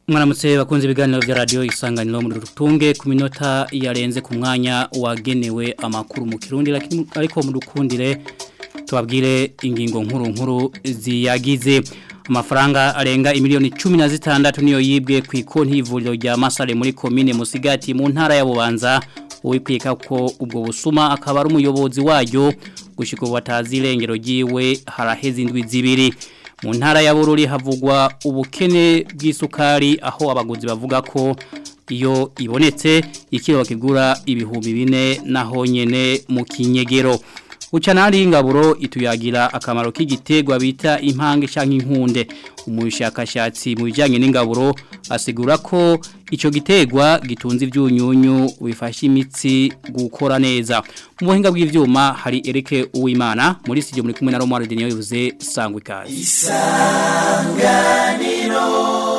mwaramutse bakunze ibiganiro vya radio isanganiro mu rutunge ku minota yarenze ku mwanya wagenewe amakuru mu kirundi ariko mu dukundire tubabwire ingingo nkuru nkuru ziyagize amafaranga arenga imiliyoni 16 niyo yibwe ku ikonti y'ivuriro rya Masare muri commune Musigati mu ntara ya Bubanza uwikwika ko ubwo busuma akaba ari umuyobozi waryo gushika batazi irengero ryiwe haraheze indwi zibiri mu ntara ya Bururi havugwa ubukene bw'isukari aho abaguzi bavuga ko iyo ibonetse ikiro bakigura ibihumbi bine naho nyene mu kinyegero Ucanari ingaburo ituyagira akamaro k'igitegwa bita impange canke inkunde umushakashatsi mu bijanye n'ingaburo asigura ko ico gitegwa gitunze ivyunyunyu bifasha imitsi gukora neza mu buhinga bw'ivyuma hari Erike Uwimana muri studio muri kumwe na Romar Denio yuze sangwe kazi Isanganiro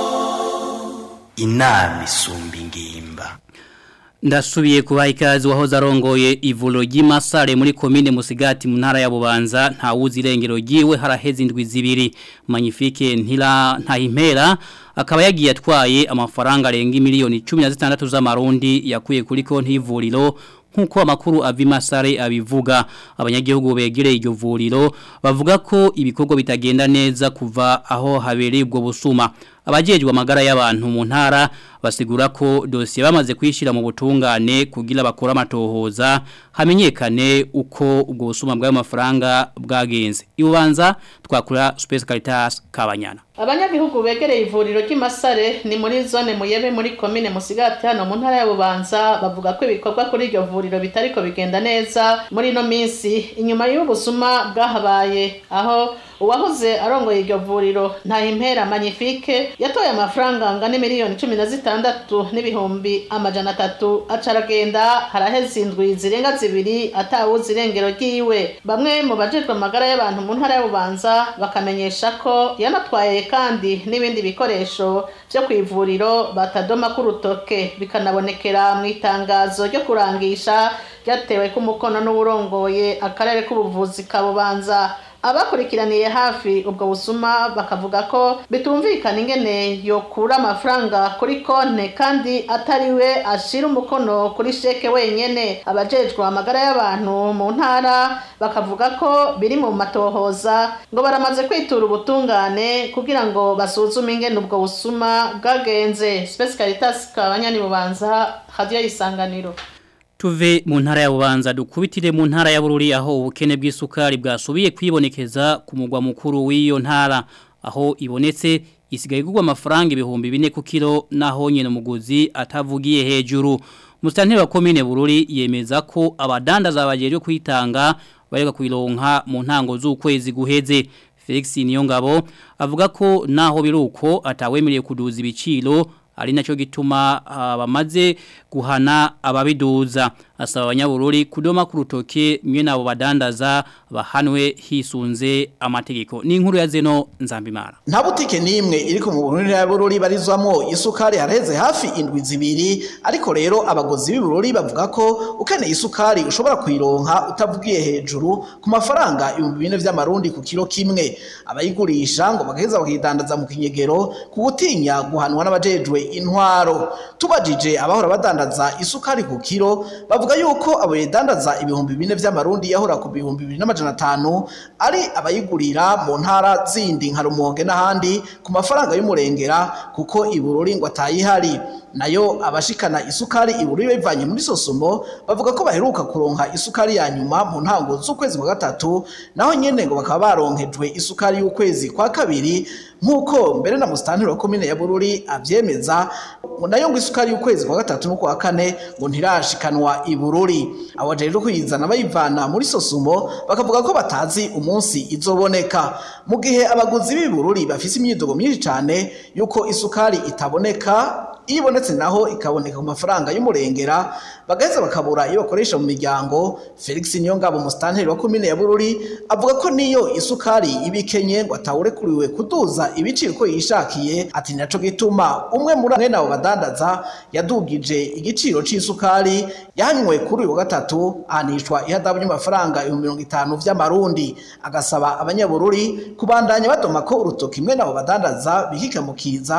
Inami isumba ingimba Ndasubiye kubaha ikazi wahoze arongoye ivulo ry'imasare muri komine Musigati mu ntara ya Bubanza nta wuzi irengero ryiwe haraheze indwi zibiri Magnifique ntira ntahimpera akaba yagiye atwaye amafaranga arenga miliyoni 16 z'amarundi yakuye kuri konti y'ivuriro nkuko amakuru avimasare abivuga abanyagihugu begereye iryo vuriro bavuga ko ibikorwa bitagenda neza kuva aho habereye ubwo busuma abajejwe amagara y'abantu mu ntara basigura ko dosiye bamaze kwishira mu butungane kugira bakora amatohoza hamenyekane uko ubwo busuma bw'ayo mafaranga bwagenze ibubanza twakura Space Caritas Kabanyana abanyagihugu begereye ivuriro ry'imasare ni muri zone muyebe muri komine musigati hano mu ntara ya bubanza bavuga ko ibikorwa kuri iryo vuriro bitariko bigenda neza muri ino minsi inyuma y'ubusuma bwahabaye aho uwahoze arongoye iryo vuriro ntahimpera magnifique yatoye amafaranga angana miliyoni cumi na zitandatu n'ibihumbi amajana atatu aca aragenda haraheze indwi zirenga zibiri atawuzi irengero ryiwe bamwe mu bajejwe amagara y'abantu mu ntara ya bubanza bakamenyesha ko yanatwaye kandi n'ibindi bikoresho byo ku ivuriro batadoma k'urutoke bikanabonekera mu itangazo ryo kurangisha ryatewe k'umukono n'uwurongoye akarere k'ubuvuzi ka bubanza abakurikiraniye hafi ubwo busuma bakavuga ko bitumvikana ingene yokura amafaranga kuri konte kandi atari we ashira umukono kuri sheke wenyene abajejwe amagara y'abantu mu ntara bakavuga ko biri mu matohoza ngo baramaze kwitura ubutungane kugira ngo basuzume ingene ubwo busuma bwagenze Space Caritas kabanyani bubanza radio isanganiro Tuve mu ntara ya bubanza dukubitire mu ntara ya bururi aho ubukene bw'isukari bwasubiye kwibonekeza ku mugwa mukuru w'iyo ntara aho ibonetse isigaye igurwa amafaranga ibihumbi bine ku kilo naho nyene umuguzi atavugiye hejuru Mustanteri wa komine bururi yemeza ko abadandaza bajeje kwitanga bareka kuironka mu ntango z'ukwezi guheze Felix Niyongabo avuga ko naho biruko atawemereye kuduza ibiciro ari nacyo gituma bamaze guhana ababiduza asaba abanyabururi kudoma ku rutoke mwe nabo badandaza bahanwe hisunze amategeko ni inkuru ya zeno nzambimara nta butike n'imwe iri ku mubururi ya bururi barizwamo isukari haraheze hafi indwi zibiri ariko rero abagozi b'ibururi bavuga ko ukeneye isukari ushobora kuyironka utavugiye hejuru ku mafaranga ibihumbi bine vy'amarundi ku kilo kimwe abayigurisha ngo bagaheza bakidandaza mu kinyegero ku gutinya guhanwa n'abajejwe intwaro tubajije abahora badandaza isukari ku kilo bavuga yuko abo yidandaza ibihumbi bine vy'amarundi yahora ku bihumbi bibiri n'amajana atanu ari abayigurira mu ntara zindi nka rumonge n'ahandi ku mafaranga y'umurengera kuko ibururi ngo atayihari nayo abashikana isukari ibururi bivanye muri sosumo bavuga ko baheruka kuronka isukari ya nyuma mu ntango z'ukwezi kwa gatatu naho nyene ngo bakaba baronkejwe isukari y'ukwezi kwa kabiri nk'uko mbere na musitanteri wa komine ya bururi avyemeza ngo nayo ngo isukari y'ukwezi kwa gatatu n'ukwa kane ngo ntirashikanwa ibururi abo rero kuyizana bayivana muri sosumo bakavuga ko batazi umunsi izoboneka mu gihe abaguzi b'ibururi bafise imyidogo myinshi cane yuko isukari itaboneka iyo ibonetse naho ikaboneka ku mafaranga y'umurengera bagaheza bakabura iyo bakoresha mu miryango felix niyongabo musitanteri wa komine ya bururi avuga ko niyo isukari iba ikenye ngo atawurekuriwe kuduza ibiciro uko yishakiye ati naco gituma umwe muri mwene abo badandaza yadugije igiciro c'isukari yanywe kuri uyu wa gatatu ahanishwa ihadabu ry'amafaranga ibihumbi mirongo itanu vy'amarundi agasaba abanyabururi kubandanya badoma ko urutoki mwene abo badandaza bikikamukiza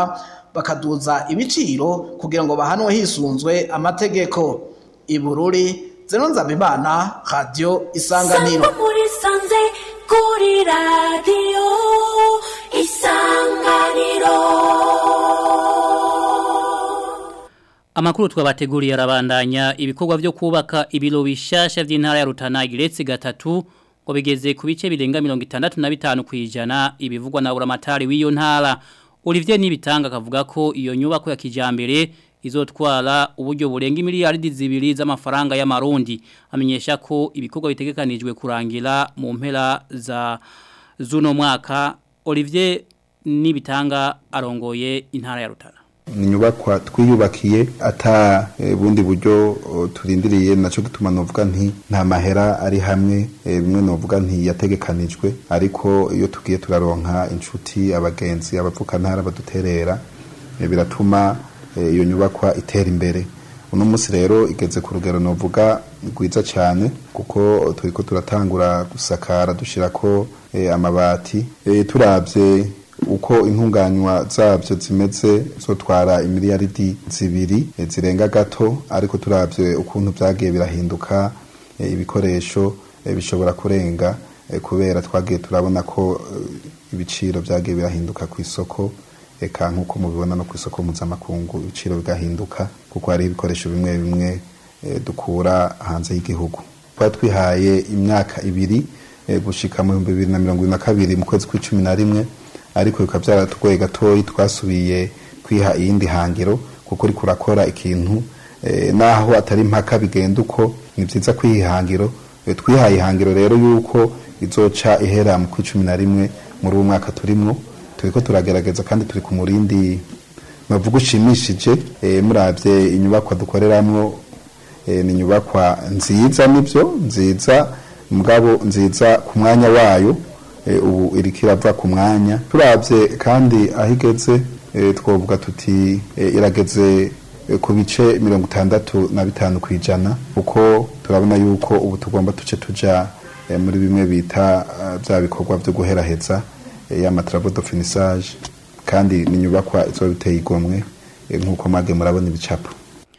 bakaduza ibiciro kugira ngo bahanwe hisunzwe amategeko ibururi zeno nzabimana radio isanganiro Sangwa muri sanze kuri radiyo isanganiro Amakuru twabateguriye arabandanya ibikorwa vyo kubaka ibiro bishasha vy'intara ya Rutana igiretse gatatu ngo bigeze ku bice birenga 65 kwijana ibivugwa na uramatari w'iyo ntara Olivier Nibitanga akavuga ko iyo nyubako ya kijambere izotwara uburyo burenga miliyaridi zibiri z'amafaranga y'amarundi amenyesha ko ibikorwa bitegekanijwe kurangira mu mpera za zuno mwaka Olivier Nibitanga arongoye intara ya Rutana ni inyubakwa twiyubakiye ata e, bundi buryo o, turindiriye naco gituma novuga nti nta mahera ari hamwe e, bimwe novuga nti yategekanijwe ariko iyo tugiye turaronka inshuti abagenzi abavukantara baduterera e, biratuma e, iyo nyubakwa itera imbere uno munsi rero igeze ku rugero novuga rwiza cyane kuko turiko turatangura gusakara dushirako e, amabati e, turavye uko intunganywa zabyo zimeze zotwara imiliyaridi zibiri e, zirenga gato ariko turavye ukuntu vyagiye birahinduka e, ibikoresho e, bishobora kurenga e, kubera twagiye turabona ko e, ibiciro vyagiye birahinduka ku isoko eka nk'uko mubibona no ku isoko mpuzamakungu ibiciro bigahinduka kuko hari ibikoresho bimwe bimwe e, dukura hanze y'igihugu twari twihaye imyaka ibiri e, gushika mu bihumbi bibiri na mirongo ibiri na kabiri mu kwezi kw'icumi na rimwe ariko bikaba byaratugoye gatoyi twasubiye kwiha iyindi hangiro kuko uriko urakora ikintu e, naho atari impaka bigenda uko ni vyiza kwihangiro e, twihaye ihangiro rero yuko izoca ihera mu kw'icumi na rimwe muri uwo mwaka turimwo turiko turagerageza kandi turi ku murindi navuga ushimishije e, muravye inyubakwa dukoreramwo e, ni inyubakwa nziza nivyo nziza mugabo nziza ku mwanya wayo e, ubu iriko irava ku mwanya turavye kandi aho igeze e, twovuga tuti e, irageze e, ku bice mirongo itandatu na bitanu kwijana kuko turabona yuko ubu tugomba tuce tuja e, muri bimwe bita uh, vya bikorwa vyo guheraheza e, y'amatravo de finissage kandi ni inyubakwa izoba biteye igomwe e, nk'uko mage murabona ibicapo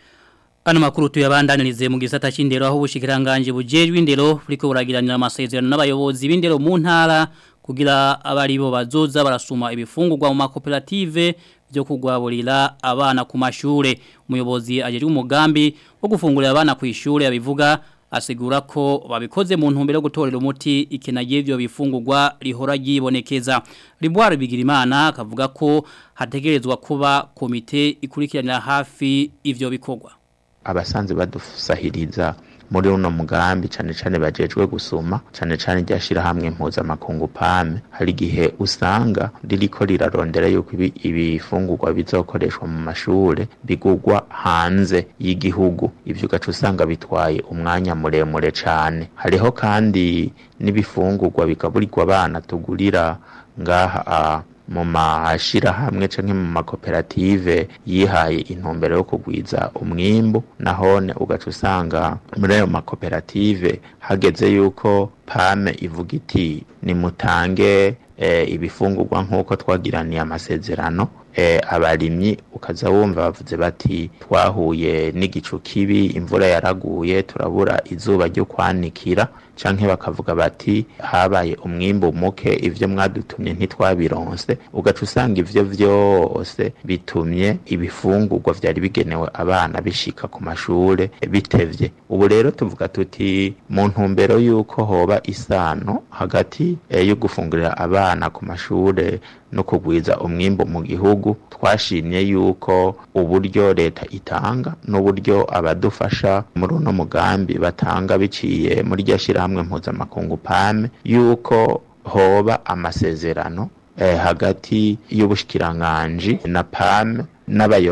Ano makuru tuyabandanirize mu gisata c'indero aho ubushikiranganje bujejwe indero buriko buragiranira amasezerano n'abayobozi b'indero mu ntara kugira abari bo bazoza barasuma ibifungurwa mu makoperative byo kugwaburira abana ku mashure umuyobozi ajejwe umugambi wo gufungurira abana ku ishure yabivuga asigura ko babikoze mu ntumbero yo gutorera umuti ikenage ivyo bifungurwa rihora ryibonekeza Ribwari Bigirimana akavuga ko hategerezwa kuba komite ikurikiranira hafi ivyo bikorwa abasanzwe badusahiriza muri uno mugambi cane cane bajejwe gusuma cane cane ryashira hamwe mpuzamakungu pame hari igihe usanga ririko rirarondera yuko ibi- ibifungurwa bizokoreshwa mu mashure bigurwa hanze y'igihugu ivyo ugaca usanga bitwaye umwanya muremure cane hariho kandi n'ibifungurwa bigaburirwa abana tugurira ngaha ah, mu mashirahamwe canke mu makoperative yihaye intumbero yo kugwiza umwimbu nahone ugaca usanga muri ayo makoperative hageze yuko pame ivuga iti nimutange eh, ibifungurwa nk'uko twagiraniye amasezerano eh, abarimyi ukaza wumva bavuze bati twahuye n'igicu kibi imvura yaraguye turabura izuba ryo kwanikira canke bakavuga bati habaye umwimbu muke ivyo mwadutumye ntitwabironse ugaca usanga ivyo vyose bitumye ibifungurwa vyari bigenewe abana bishika ku mashure bitevye ubu rero tuvuga tuti mu ntumbero yuko hoba isano hagati eh, yo gufungurira abana ku mashure no kugwiza umwimbu mu gihugu twashimye yuko uburyo leta itanga n'uburyo abadufasha muri uno mugambi batanga biciye muri rya shirahamwe mpuzamakungu pame yuko hoba amasezerano eh, hagati y'ubushikiranganji na pame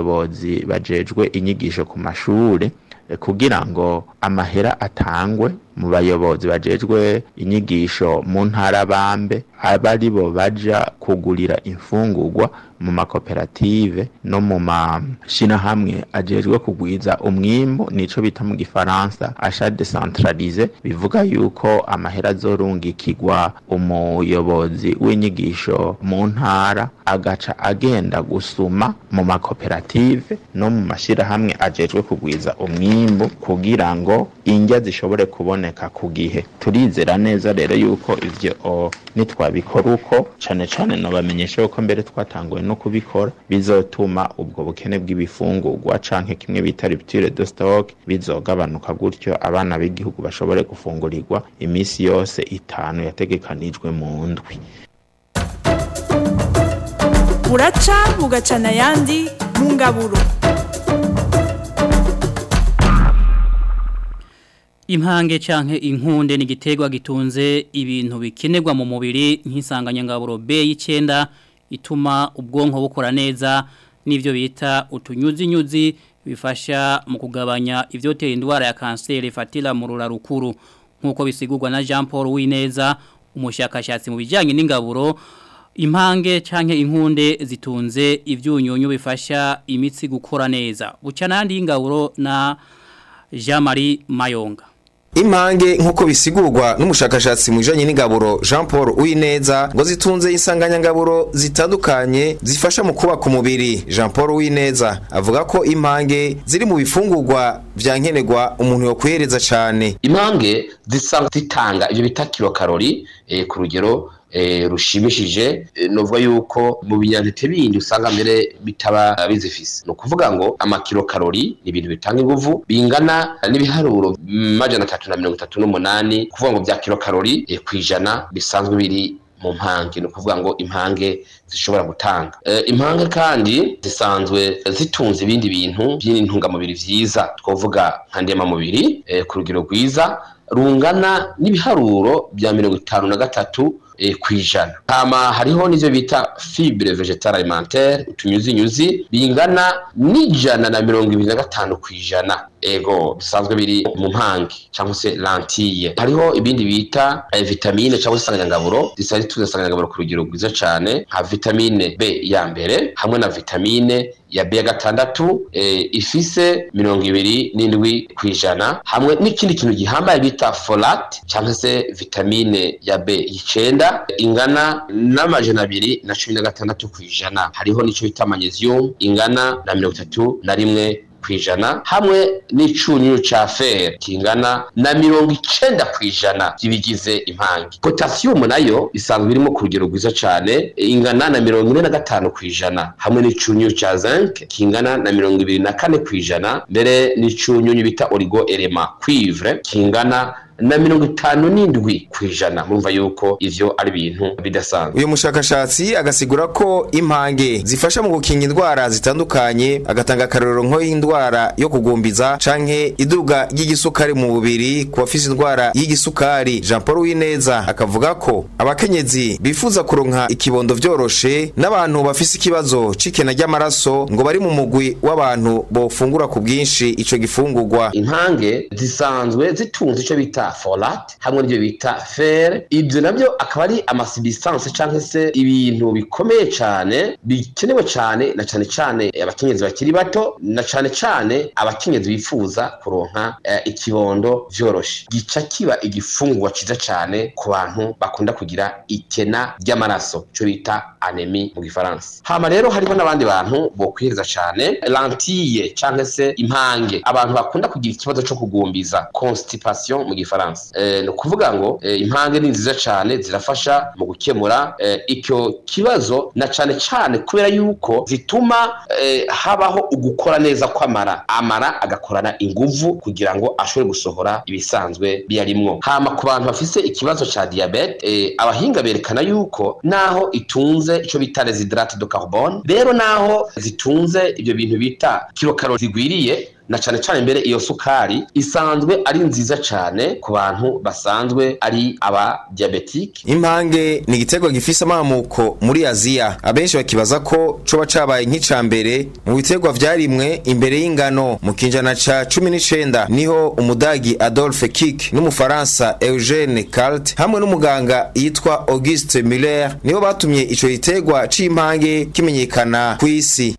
n'abayobozi bajejwe inyigisho ku mashure eh, kugira ngo amahera atangwe mu bayobozi bajejwe inyigisho mu ntara bambe aba ari bo baja kugurira imfungurwa mu makoperative no mu mashirahamwe ajejwe kugwiza umwimbu nico bita mu gifaransa achat decentralisé bivuga yuko amahera azorungikirwa umuyobozi w'inyigisho mu ntara agaca agenda gusuma mu makoperative no mu mashirahamwe ajejwe kugwiza umwimbu kugira ngo indya zishobore kuboneka ku gihe turizera neza rero yuko ivyo o, nitwabikora uko cane cane nobamenyesha yuko mbere twatanguye no kubikora bizotuma ubwo bukene bw'ibifungurwa canke kimwe bita rupture de stock bizogabanuka gutyo abana b'igihugu bashobore gufungurirwa imisi yose itanu yategekanijwe mu ndwi buraca bugacana ayandi mu ngaburo Impange canke inkunde ni igiterwa gitunze ibintu bikenerwa mu mubiri nk'isanganyangaburo B y'icenda ituma ubwonko bukora neza n'ivyo bita utunyuzi nyuzi bifasha mu kugabanya ivyotera indwara ya kanseri ifatira mu rura rukuru nk'uko bisigurwa na Jean Paul Wineza umushakashatsi mu bijyanye n'ingaburo impange canke inkunde zitunze ivyunyunyu bifasha imitsi gukora neza buca nandi y'ingaburo na Jean Marie Mayonga Impange nk'uko bisigurwa n'umushakashatsi mu bijanye n'ingaburo Jean Paul Uwineza ngo zitunze insanganyangaburo zitandukanye zifasha mu kubaka umubiri Jean Paul Uwineza avuga ko impange ziri mu bifungurwa vya nkenerwa umuntu yokwihereza cane impange zisanga zitanga ibyo bita kilokarori eh, ku rugero eh, rushimishije eh, novuga yuko mu binyantete bindi usanga mbere bitaba bizifise ni ukuvuga ngo amakilokarori ni ibintu bitanga inguvu bingana n'ibiharuro majana atatu na mirongo itatu n'umunani kuvuga ngo bya kilokarori eh, ku ijana bisanzwe biri mu mpange ni ukuvuga ngo impange zishobora gutanga e, impange kandi zisanzwe zitunze ibindi bintu by'intungamubiri vyiza twovuga nka ndemamubiri e, ku rugero rwiza rungana n'ibiharuro bya mirongo itanu na gatatu e, kwijana hama hariho n'ivyo bita fibre vegetal alimentaire utunyuzinyuzi bingana n'ijana na mirongo ibiri na gatanu kwijana ego bisanzwe biri mu mpange cyangwa se lentille hariho ibindi bita eh, vitamine cyangwa se insanganyangaburo zisa zitunze insanganyangaburo ku rugero rwiza cyane nka vitamine B ya mbere hamwe na vitamine ya B ya gatandatu eh, ifise mirongo ibiri n'indwi kwijana hamwe n'ikindi kintu gihambaye bita folate cyangwa se vitamine ya B y'icenda ingana n'amajana abiri na cumi na gatandatu kwijana hariho n'ico bita magnesium ingana na mirongo itatu na rimwe kwijana hamwe n'icunyunyu ca fer kingana na mirongo icenda kwijana by'ibigize impange potassium nayo isanzwe irimo ku rugero rwiza cane ingana na mirongo ine na gatanu kwijana hamwe n'icunyunyu ca zinc kingana na mirongo ibiri na kane kwijana mbere n'icunyunyu bita origo elema cuivre kingana na mirongo itanu n'indwi ku ijana murumva yuko ivyo ari ibintu bidasanzwe uyu mushakashatsi agasigura ko impange zifasha mu gukinga indwara zitandukanye agatanga akarorero nko y'indwara yo kugumbiza canke iduga ry'igisukari mu mubiri ku bafise indwara y'igisukari Jean Paul Wineza akavuga ko abakenyezi bifuza kuronka ikibondo vyoroshe n'abantu bafise ikibazo c'ikena ry'amaraso ngo bari mu mugwi w'abantu bofungura ku bwinshi ico gifungurwa impange zisanzwe zitunze ico bita folate hamwe n'ibyo bita fer ibyo nabyo akaba ari amasubstance cyangwa se ibintu bikomeye cyane bikenewe cyane na cyane cyane abakenyezi bakiri bato na cyane cyane abakenyezi bifuza kuronka eh, ikibondo vyoroshe gica kiba igifungurwa ciza cyane ku bantu bakunda kugira ikena ry'amaraso cyo bita anemi mu gifaransa hama rero hariho n'abandi bantu bokwihereza cyane lentille cyangwa se impange abantu bakunda kugira ikibazo cyo kugumbiza constipation mu gifaransa eh, ni ukuvuga ngo eh, impange ni nziza cyane zirafasha mu gukemura eh, icyo kibazo na cyane cyane kubera yuko zituma eh, habaho ugukora neza kw'amara amara agakorana inguvu kugira ngo ashobore gusohora ibisanzwe biyarimwo hama ku bantu bafise ikibazo ca diabete eh, abahinga berekana yuko naho itunze ico bita residrate de carbone rero naho zitunze ibyo bintu bita kilokarori zigwiriye na cane cane mbere iyo sukari isanzwe ari nziza cane ku bantu basanzwe ari aba diabetike impange ni igitego gifise amamuko muri aziya abenshi bakibaza ko coba cabaye nk'ica mbere mu biterwa vyarimwe imbere y'ingano mu kinjana ca cumi n'icenda niho umudagi adolphe kik n'umufaransa eugene calt hamwe n'umuganga yitwa auguste muller nibo batumye ico giterwa c'impange kimenyekana kw'isi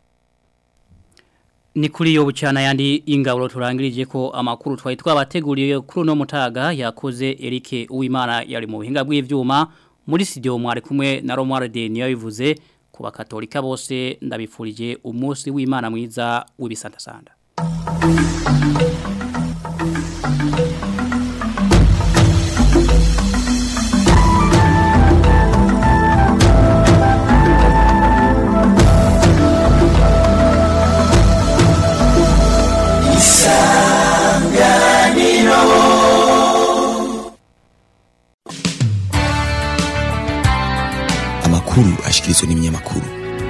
ni kuri yo bucana yandi ingaburo turangirije ko amakuru twari twabateguriye kuri no mutaga yakoze Eric Uwimana yari mu buhinga bw'ivyuma muri studio mwari kumwe na Romar de niyo bivuze ku bakatolika bose ndabifurije umunsi w'Imana mwiza w'ibisanta sanda amakuru ashikirizwa n'ibinyamakuru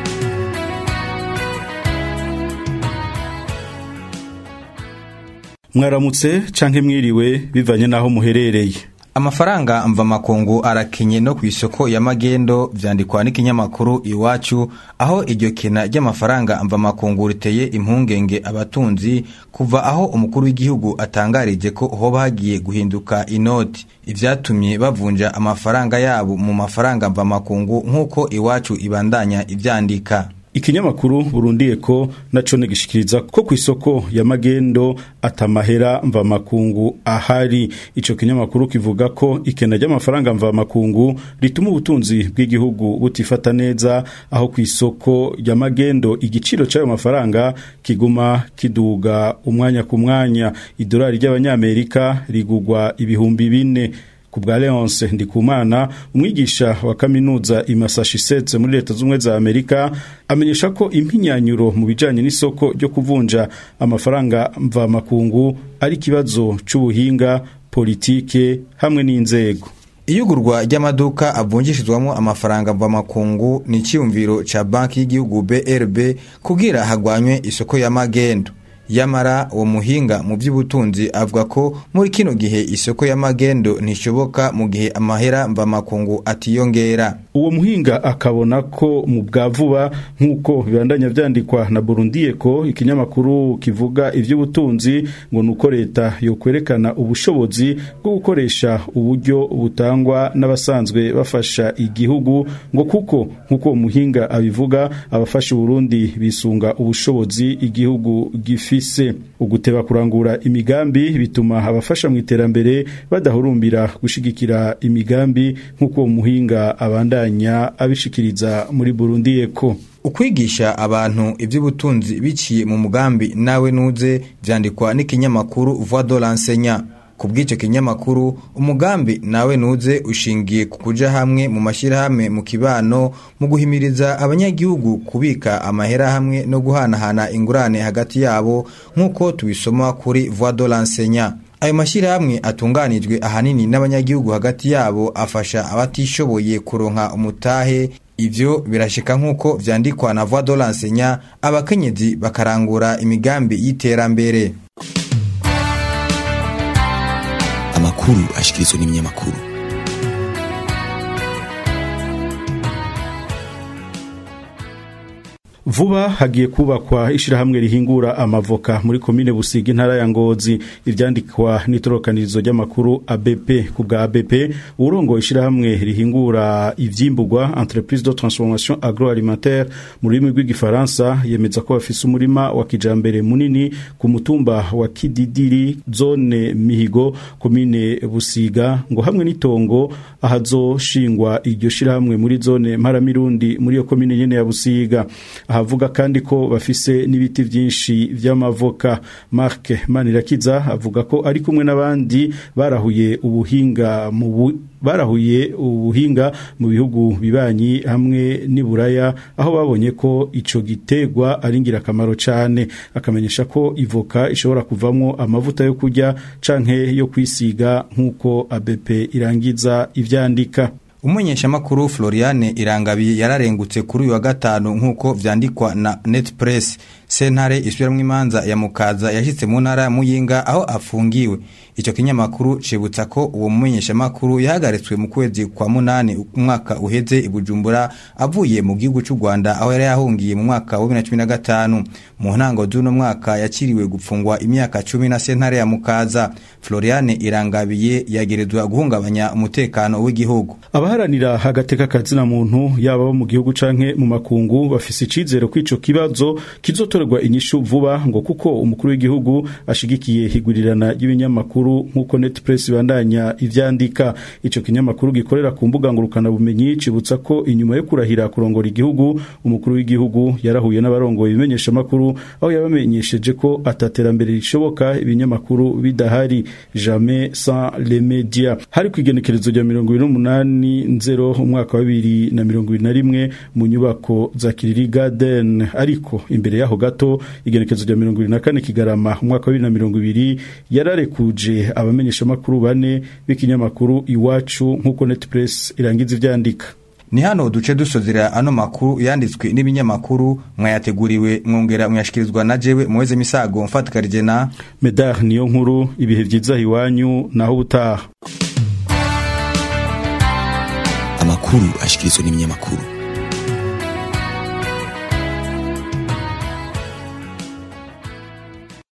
mwaramutse canke mwiriwe bivanye naho muherereye amafaranga mva makungu arakenye no ku isoko ya magendo vyandikwa n'ikinyamakuru iwacu aho iryo kena ry'amafaranga mva makungu riteye impungenge abatunzi kuva aho umukuru w'igihugu atangarije ko hoba hagiye guhinduka inoti ivyatumye bavunja amafaranga yabo mu mafaranga mva makungu nk'uko iwacu ibandanya ivyandika ikinyamakuru burundiye ko naco negishikiriza ko ku isoko ya magendo atamahera mva makungu ahari ico kinyamakuru kivuga ko ikena ry'amafaranga mva makungu rituma ubutunzi bw'igihugu butifata neza aho ku isoko ya magendo igiciro c'ayo mafaranga kiguma kiduga umwanya ku mwanya idolari ry'abanyamerika rigugwa ibihumbi bine ku bwa Leonce Ndikumana umwigisha wa kaminuza i Massachusetts muri leta z'umwe za Amerika amenyesha ko impinyanyuro mu bijanye n'isoko ryo kuvunja amafaranga mva makungu ari kibazo c'ubuhinga politike hamwe n'inzego iyugurwa ry'amaduka avunjishizwamo amafaranga mva makungu ni icyumviro ca banki y'igihugu BRB kugira hagwanywe isoko ya magendo yamara uwo muhinga mu by'ubutunzi avuga ko muri kino gihe isoko y'amagendo ntishoboka mu gihe amahera mvamakungu atiyongera uwo muhinga akabona ko mu bwa vuba nk'uko bibandanya vyandikwa na Burundi ko ikinyamakuru kivuga ivy'ubutunzi ngo nuko leta yo kwerekana ubushobozi bwo gukoresha uburyo butangwa n'abasanzwe bafasha igihugu ngo kuko nk'uko muhinga abivuga abafasha Burundi bisunga ubushobozi igihugu gifi bifise uguteba kurangura imigambi bituma abafasha mu iterambere badahurumbira gushigikira imigambi nk'uko muhinga abandanya abishikiriza muri Burundi eko ukwigisha abantu iby'ubutunzi biciye mu mugambi nawe nuze vyandikwa n'ikinyamakuru Voix de l'enseignant ku bw'icyo kinyamakuru umugambi nawe nuze ushingiye ku kuja hamwe mu mashyirahamwe mu kibano mu guhimiriza abanyagihugu kubika amahera hamwe no guhanahana ingurane hagati yabo nk'uko tubisoma kuri Voix de l'enseignant ayo mashyirahamwe atunganijwe ahanini n'abanyagihugu hagati yabo afasha abatishoboye kuronka umutahe ivyo birashika nk'uko vyandikwa na Voix de l'enseignant abakenyezi bakarangura imigambi y'iterambere amakuru ashikirizwa n'ibinyamakuru vuba hagiye kubakwa ishirahamwe rihingura amavoka muri komine Busiga intara ya Ngozi ivyandikwa n'itorokanirizo ry'amakuru ABP ku bwa ABP urongo ishirahamwe rihingura ivyimburwa entreprise de transformation agroalimentaire mu rurimi rw'igifaransa yemeza ko bafise umurima wa kijambere munini ku mutumba wa Kididiri zone Mihigo komine Busiga ngo hamwe n'itongo ahazoshingwa iryo shirahamwe muri zone Mparamirundi muri yo komine nyene ya Busiga ahavuga kandi ko bafise n'ibiti byinshi vy'amavoka Mark Manirakiza avuga ko ari kumwe n'abandi barahuye ubuhinga mu barahuye ubuhinga mu bihugu bibanyi hamwe n'iburaya aho babonye ko ico gitegwa ari ngirakamaro cyane akamenyesha ko ivoka ishobora kuvamwo amavuta yo kurya canke yo kwisiga nk'uko ABP irangiza ivyandika umumenyeshamakuru Floriane Irangabi yararengutse kuri uyu wa gatanu nk'uko vyandikwa na Net Press sentare isubiramwo imanza ya mukaza yashitse mu ntara ya muyinga aho afungiwe ico kinyamakuru cibutsa ko uwo mumenyeshamakuru yahagaritswe mu kwezi kwa munani umwaka uheze i bujumbura avuye mu gihugu c'u rwanda aho yari yahungiye mu mwaka wa bibiri na cumi na gatanu mu ntango z'uno mwaka yakiriwe gupfungwa imyaka cumi na sentare ya mukaza floriane irangabiye yagerezwa guhungabanya umutekano w'igihugu abaharanira agateka kazina muntu yaba bo mu gihugu canke mu makungu bafise icizere ko ico kibazo kizotorerwa inyishu vuba ngo kuko umukuru w'igihugu ashigikiye higurirana y'ibinyamakuru nk'uko net press bandanya ivyandika ico kinyamakuru gikorera ku mbuga ngurukana bumenyi cibutsa ko inyuma yo kurahira kurongora igihugu umukuru w'igihugu yarahuye n'abarongoye ibimenyesha makuru aho yabamenyesheje ko ataterambere rishoboka ibinyamakuru bidahari jamais sans les médias hari kwigenekerezo rya 28 nzero umwaka wa 2021 mu nyubako za Kiriri Garden ariko imbere yaho gato igenekerezo rya 24 kigarama umwaka wa 2020 yararekuje abamenyesha makuru bane b'ikinyamakuru iwacu nkuko net press irangiza ivyandika ni hano duce dusozera ano makuru yanditswe n'ibinyamakuru mwayateguriwe mwongera mwashikirizwa na jewe muweze misago mfatikarije na medar niyo nkuru ibihe vyiza iwanyu naho ubutaha amakuru ashikirizwa n'ibinyamakuru